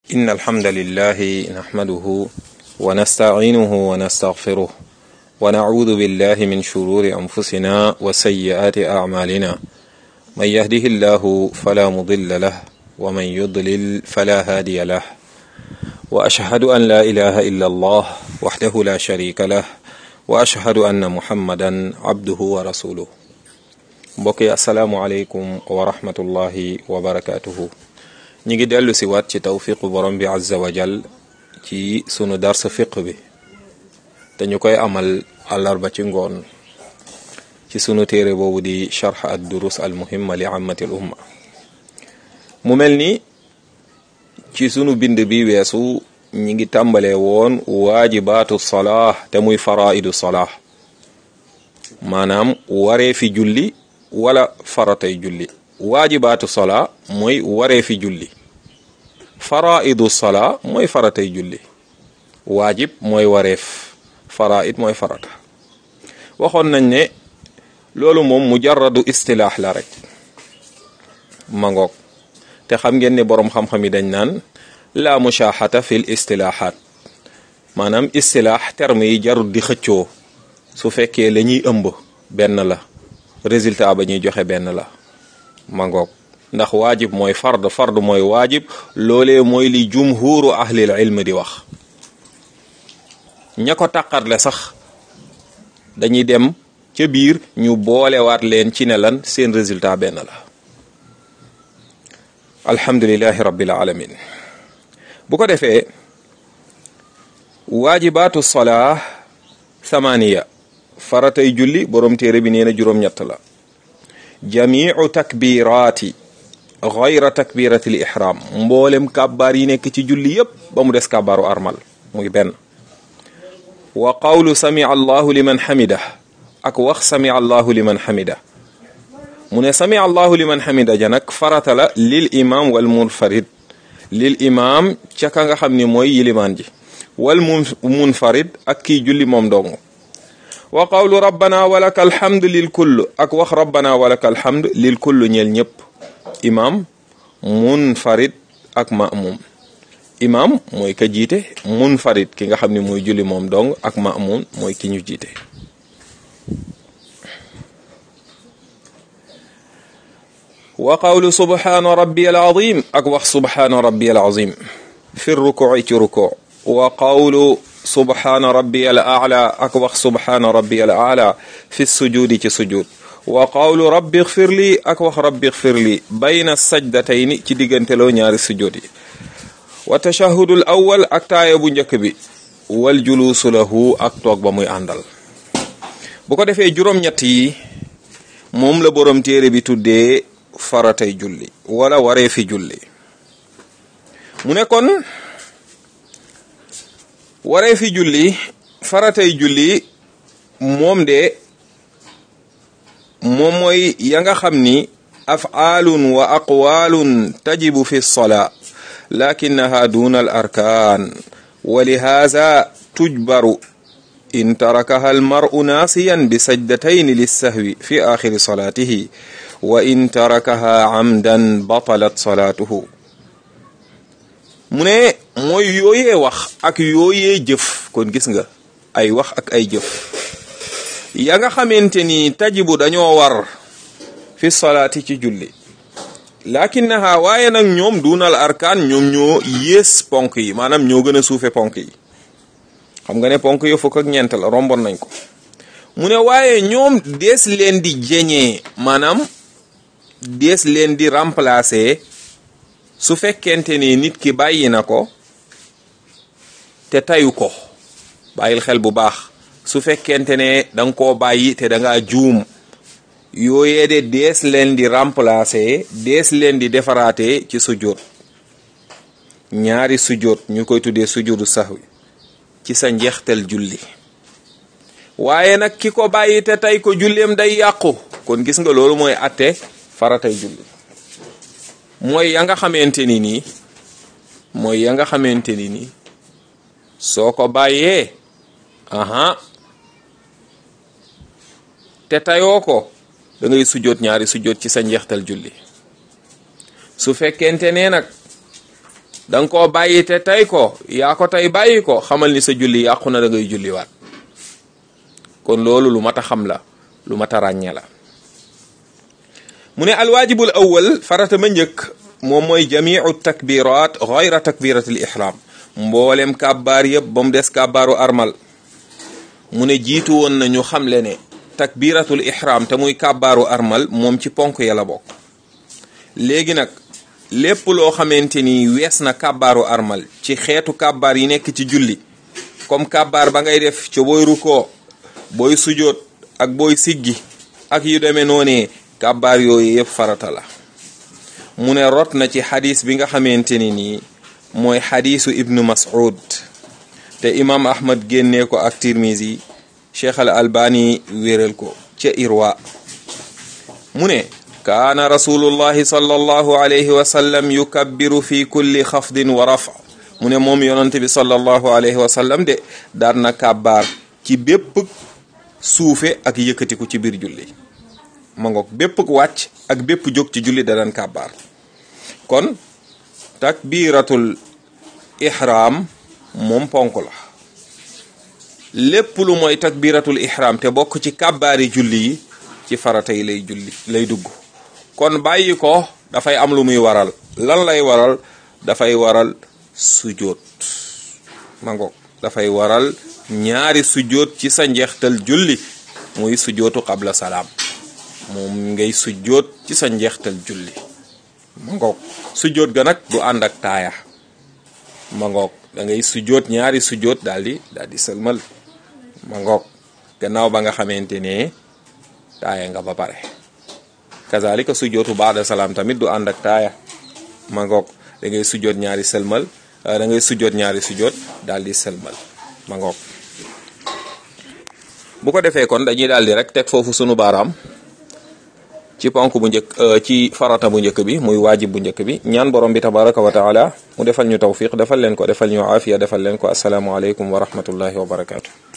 إن الحمد لله نحمده ونستعينه ونستغفره ونعوذ بالله من شرور أنفسنا وسيئات أعمالنا من يهده الله فلا مضل له ومن يضلل فلا هادي له وأشهد أن لا إله إلا الله وحده لا شريك له وأشهد أن محمدا عبده ورسوله mbokk yi asalaamualeykum wa rahmatullahi wa barakaatuhu ñi ngi dellu si waat ci tawfiqu borom bi azza wa jal ci sunu darsa fiq bi te ñu koy amal àllarba ci ngoon ci sunu téere boobu di charx ad durus al muhimma li ammati l umma mu mel ni ci sunu bind bi weesu ñi ngi tàmbalee woon waajibaatu salaah te muy faraidu salaah maanaam waree fi julli wala faratay julli waajibaatu sola mooy waree fi julli faraidu sola mooy faratay julli waajib mooy wareef faraid mooy farata waxoon nañ ne loolu moom mujarradu istilaax la rek mangoog te xam ngeen ne boroom xam-xam yi dañ naan la mushaaxata fil istilaaxaat maanaam istilaax terme yi jarut di xëccoo su fekkee la ñuy ëmb benn la résultat ba ñuy joxe benn la mangoog ndax waajib mooy fard fard mooy waajib loolee mooy li jumhuru ahlil ilm di wax ña ko taqarle sax dañuy dem ca biir ñu boolewaat leen ci ne lan seen résultat benn la alhamdulilahi rabbil alamin bu ko defee waajibaatu solaa samaniya faratay julli borom téere bi nee na juróom-ñett la jamiu takbiraati gayra takbirati l ihram mboolem kàbbaar yi nekk ci julli yépp ba mu des kàbbaaru armal muy benn wa qawlu sami allahu liman hamida ak wax sami allahu liman hamida mu ne sami allahu liman hamida ja nag farata la lil imam wal munfarid lil imam ca ka nga xam ni mooy yilimaan ji wal munfarid ak kii julli moom dong wa qawlu rabbana walaka alhamdu lil kull ak wax rabbana walaka alhamdu lil kull ñeel ñëpp imam munfarid ak ma'mum imam mooy ka jiite munfarid ki nga xam ne mooy julli moom dong ak ma'mum mooy ki ñu jiite wa qawlu subhana rabbi al azim ak wax subhana rabbi al azim fi rukuci ci ruku wa qawlu subhaana rabbi al aala ak wax subhaana rabbi al aala fi sujudi ci sujud wa qawlu rabbi xfir lii ak wax rabbi xfir lii bayna sajdatayni ci digganteloo ñaari sujud yi wa tashahudul awwal ak taaya bu njëkk bi wal juluusu lahu ak toog ba muy àndal bu ko defee juróom-ñett yi moom la borom téere bi tuddee faratay julli wala waree fi julli mu ne kon waree fi julli faratay julli moom de moom mooy ya nga xam ni afaalun wa aqwalun tajibu fi lsolaa lakinaha duna al arkaan wa lihaza tujbaru in tarakaha almaru naasiyan bi sajdatayni lissahwi fi axiri salaatihi wa in tarakaha amdan batalat salaatuhu mu ne mooy yooyee wax ak yooyee jëf kon gis nga ay wax ak ay jëf ya nga xamante ni tajibu dañoo war fi salaati ci julli lakinnaha waaye nag ñoom dunal arkaan ñoom ñoo yées ponk yi maanaam ñoo gën a suufe ponk yi xam nga ne ponk yi fukk ak ñeent la rombon nañ ko mu ne waaye ñoom dees leen di jeñee maanaam dees leen di remplacer su fekkente ni nit ki bàyyi na ko te tayu ko bàyyil xel bu baax su fekkente ne danga koo bàyyi te da ngaa juum yooyee de dees leen di remplacer dees leen di defaraate ci sujjóot ñaari sujjóot ñu koy tuddee sujjóotu sahwi ci sa njeextel julli waaye nag ki ko bàyyi te tay ko julleem day yàqu kon gis nga loolu mooy atte faratay julli mooy ya nga xamante ni nii mooy ya nga xamante ni nii soo ko bàyyee aha te tayoo ko da ngay sujjoot ñaari sujjoot ci sa njeextal julli su fekkente ne nag da nga koo bàyyi te tey ko yaa ko tey bàyyi ko xamal ni sa julli yàqu na da ngay julliwaat kon loolu lu mat a xam la lu mat a ràññee la mu ne alwaajibul awwal farata ma njëkk moom mooy jamiu takbirat gayra takbiratil ihram mboolem kàbbaar yëpp ba mu des kàbbaaru armal mu ne jiitu woon na ñu xamle ne takbiratul ihram te muy kàbbaaru armal moom ci ponk ya la bokk léegi nag lépp loo xamante ni wees na kàbbaaru armal ci xeetu kàbbaar yi nekk ci julli comme kàbbaar ba ngay def ca booy rukoo booy sujoot ak booy siggi ak yu demee noonee kàbbaar yooyu yëpp farata la mu ne rot na ci xadis bi nga xamante ni nii mooy xadisu ibnu mas'ud te imam ahmad génnee ko ak tirmisi cheikh al albani wéral ko ca irwa mu ne kaana rasulullahi sallallahu alayhi wa sallam yukabbiru fi kulli xafdin wa rafa mu ne moom yonante bi sallallahu alayhi wa sallam de daan na kàbbaar ci bépp suufe ak yëkkatiku ci biir julli ma ngoog bépp wàcc ak bépp jóg ci julli da daan kàbbaar kon takbiratul ihram moom ponk la lépp lu mooy takbiratul ihram te bokk ci kàbbaari julli yi ci farata yi lay julli lay dugg kon bàyyi ko dafay am lu muy waral lan lay waral dafay waral sujoot ma ngoog dafay waral ñaari sujoot ci sa njeextal julli muy sujootu qabla salaam moom ngay sujoot ci sa njeextal julli ma ngoog sujoot ga nag du ànd ak taaya ma ngoog da ngay sujoot ñaari sujoot daal di daal di sëlmal ma ngoog gannaaw ba nga xamante ne taaya nga ba pare kazalika sujootu baada salaam tamit du ànd ak taaya ma ngoog da ngay sujoot ñaari sëlmal da ngay sujoot ñaari sujoot daal di sëlmal ma ngoog bu ko defee kon dañuy daal di rek teg foofu sunu baaraam ci ponk bu njëkk ci farata bu njëkk bi muy waajib bu njëkk bi ñaan borom bi tabaraka wa taala mu defal ñu tawfiq defal leen ko defal ñu aafiya defal leen ko asalaamualeykum wa rahmatullahi wa barakaatu.